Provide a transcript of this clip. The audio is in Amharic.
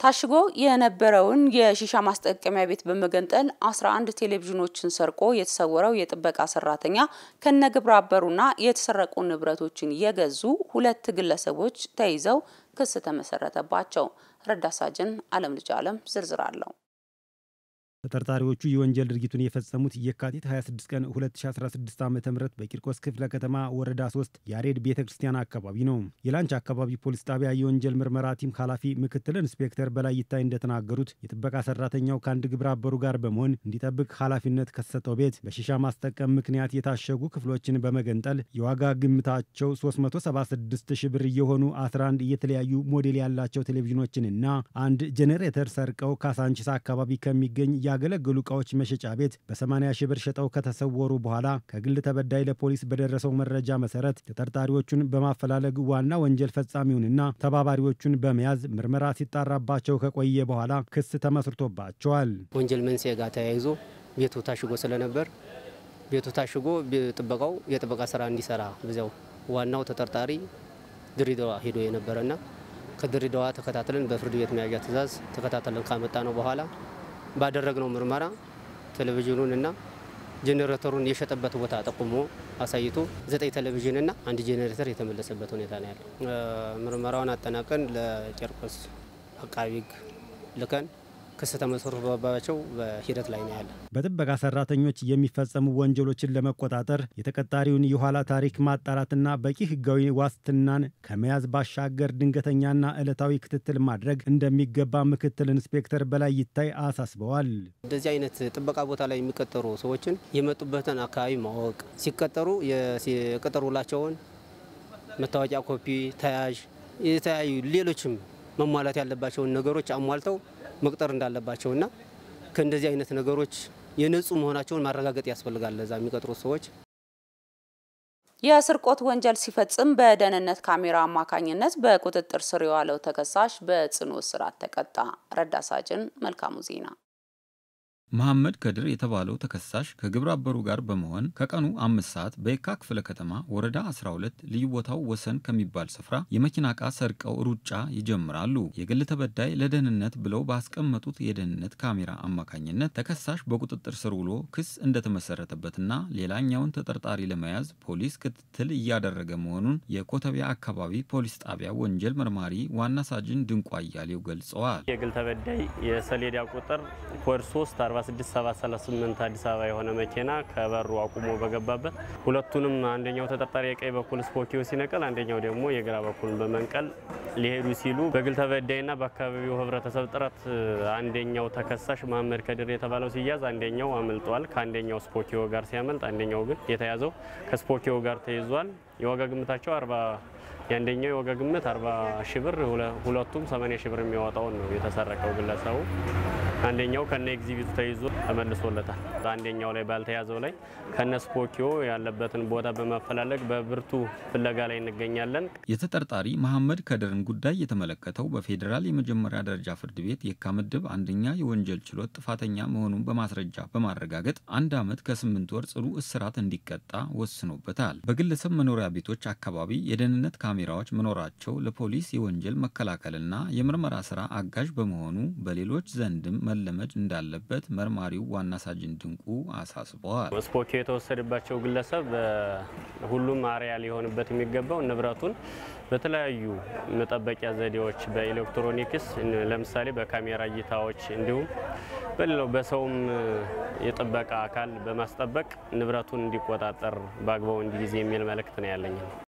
ታሽጎ የነበረውን የሺሻ ማስጠቀሚያ ቤት በመገንጠል 11 ቴሌቪዥኖችን ሰርቆ የተሰወረው የጥበቃ ሰራተኛ ከነግብረ አበሩና የተሰረቁ ንብረቶችን የገዙ ሁለት ግለሰቦች ተይዘው ክስ ተመሰረተባቸው። ረዳት ሳጅን አለም ልጅ አለም ዝርዝር አለው። ተጠርጣሪዎቹ የወንጀል ድርጊቱን የፈጸሙት የካቲት 26 ቀን 2016 ዓ ም በቂርቆስ ክፍለ ከተማ ወረዳ 3 ያሬድ ቤተ ክርስቲያን አካባቢ ነው። የላንች አካባቢ ፖሊስ ጣቢያ የወንጀል ምርመራ ቲም ኃላፊ ምክትል ኢንስፔክተር በላይ ይታይ እንደተናገሩት የጥበቃ ሰራተኛው ከአንድ ግብረ አበሩ ጋር በመሆን እንዲጠብቅ ኃላፊነት ከተሰጠው ቤት በሺሻ ማስጠቀም ምክንያት የታሸጉ ክፍሎችን በመገንጠል የዋጋ ግምታቸው 376 ሺህ ብር የሆኑ 11 የተለያዩ ሞዴል ያላቸው ቴሌቪዥኖችንና አንድ ጄኔሬተር ሰርቀው ካሳንቺስ አካባቢ ከሚገኝ ያገለገሉ እቃዎች መሸጫ ቤት በ80 ሺህ ብር ሸጠው ከተሰወሩ በኋላ ከግል ተበዳይ ለፖሊስ በደረሰው መረጃ መሰረት ተጠርጣሪዎቹን በማፈላለግ ዋና ወንጀል ፈጻሚውንና ተባባሪዎቹን በመያዝ ምርመራ ሲጣራባቸው ከቆየ በኋላ ክስ ተመስርቶባቸዋል። ወንጀል መንስኤ ጋር ተያይዞ ቤቱ ታሽጎ ስለነበር ቤቱ ታሽጎ ጥበቃው የጥበቃ ስራ እንዲሰራ በዚያው ዋናው ተጠርጣሪ ድሬዳዋ ሄዶ የነበረና ከድሬዳዋ ተከታትለን በፍርድ ቤት መያዣ ትዕዛዝ ተከታትለን ካመጣ ነው በኋላ ባደረግነው ምርመራ ቴሌቪዥኑን እና ጄኔሬተሩን የሸጠበት ቦታ ጠቁሞ አሳይቶ ዘጠኝ ቴሌቪዥንና አንድ ጄኔሬተር የተመለሰበት ሁኔታ ነው ያለው። ምርመራውን አጠናቀን ለቂርቆስ አቃቢ ሕግ ልከን ክስ ተመስርቶባቸው በሂደት ላይ ነው ያለ። በጥበቃ ሰራተኞች የሚፈጸሙ ወንጀሎችን ለመቆጣጠር የተቀጣሪውን የኋላ ታሪክ ማጣራትና በቂ ህጋዊ ዋስትናን ከመያዝ ባሻገር ድንገተኛና ዕለታዊ ክትትል ማድረግ እንደሚገባ ምክትል ኢንስፔክተር በላይ ይታይ አሳስበዋል። እንደዚህ አይነት ጥበቃ ቦታ ላይ የሚቀጠሩ ሰዎችን የመጡበትን አካባቢ ማወቅ፣ ሲቀጠሩ የቅጥር ውላቸውን መታወቂያ ኮፒ፣ ተያዥ፣ የተለያዩ ሌሎችም መሟላት ያለባቸውን ነገሮች አሟልተው መቅጠር እንዳለባቸውና ከእንደዚህ አይነት ነገሮች የነጹ መሆናቸውን ማረጋገጥ ያስፈልጋል። ለዛ የሚቀጥሩት ሰዎች የስርቆት ወንጀል ሲፈጽም በደህንነት ካሜራ አማካኝነት በቁጥጥር ስር የዋለው ተከሳሽ በጽኑ እስራት ተቀጣ። ረዳት ሳጅን መልካሙ ዜና መሐመድ ከድር የተባለው ተከሳሽ ከግብረ አበሩ ጋር በመሆን ከቀኑ አምስት ሰዓት በየካ ክፍለ ከተማ ወረዳ 12 ልዩ ቦታው ወሰን ከሚባል ስፍራ የመኪና ዕቃ ሰርቀው ሩጫ ይጀምራሉ። የግል ተበዳይ ለደህንነት ብለው ባስቀመጡት የደህንነት ካሜራ አማካኝነት ተከሳሽ በቁጥጥር ስር ውሎ ክስ እንደተመሰረተበትና ሌላኛውን ተጠርጣሪ ለመያዝ ፖሊስ ክትትል እያደረገ መሆኑን የኮተቤ አካባቢ ፖሊስ ጣቢያ ወንጀል መርማሪ ዋና ሳጅን ድንቋ አያሌው ገልጸዋል። የግል ተበዳይ የሰሌዳ ቁጥር ኮድ 3 46738 አዲስ አበባ የሆነ መኪና ከበሩ አቁሞ በገባበት ሁለቱንም አንደኛው ተጠርጣሪ የቀኝ በኩል ስፖኪዮ ሲነቀል፣ አንደኛው ደግሞ የግራ በኩልን በመንቀል ሊሄዱ ሲሉ በግል ተበዳይና በአካባቢው ሕብረተሰብ ጥረት አንደኛው ተከሳሽ መሐመድ ከድር የተባለው ሲያዝ፣ አንደኛው አምልጧል። ከአንደኛው ስፖኪዮ ጋር ሲያመልጥ፣ አንደኛው ግን የተያዘው ከስፖኪዮ ጋር ተይዟል። የዋጋ ግምታቸው አርባ የአንደኛው የዋጋ ግምት 40 ሺህ ብር ሁለቱም 80 ሺህ ብር የሚያወጣውን ነው የተሰረቀው ግለሰቡ። አንደኛው ከነ ኤግዚቢቱ ተይዞ ተመልሶለታል። በአንደኛው ላይ ባልተያዘው ላይ ከነ ስፖኪዮ ያለበትን ቦታ በማፈላለግ በብርቱ ፍለጋ ላይ እንገኛለን። የተጠርጣሪ መሐመድ ከድርን ጉዳይ የተመለከተው በፌዴራል የመጀመሪያ ደረጃ ፍርድ ቤት የካ ምድብ አንደኛ የወንጀል ችሎት ጥፋተኛ መሆኑን በማስረጃ በማረጋገጥ አንድ ዓመት ከስምንት ወር ጽኑ እስራት እንዲቀጣ ወስኖበታል። በግለሰብ መኖሪያ ቤቶች አካባቢ የደህንነት ካሜራዎች መኖራቸው ለፖሊስ የወንጀል መከላከልና የምርመራ ስራ አጋዥ በመሆኑ በሌሎች ዘንድም መለመድ እንዳለበት መርማሪው ዋና ሳጅን ድንቁ አሳስበዋል። ስፖኪዮ የተወሰደባቸው ግለሰብ ሁሉም አርያ ሊሆንበት የሚገባው ንብረቱን በተለያዩ መጠበቂያ ዘዴዎች በኤሌክትሮኒክስ ለምሳሌ በካሜራ እይታዎች እንዲሁም በሌላው በሰውም የጥበቃ አካል በማስጠበቅ ንብረቱን እንዲቆጣጠር በአግባቡ እንዲይዝ የሚል መልእክት ነው ያለኝ።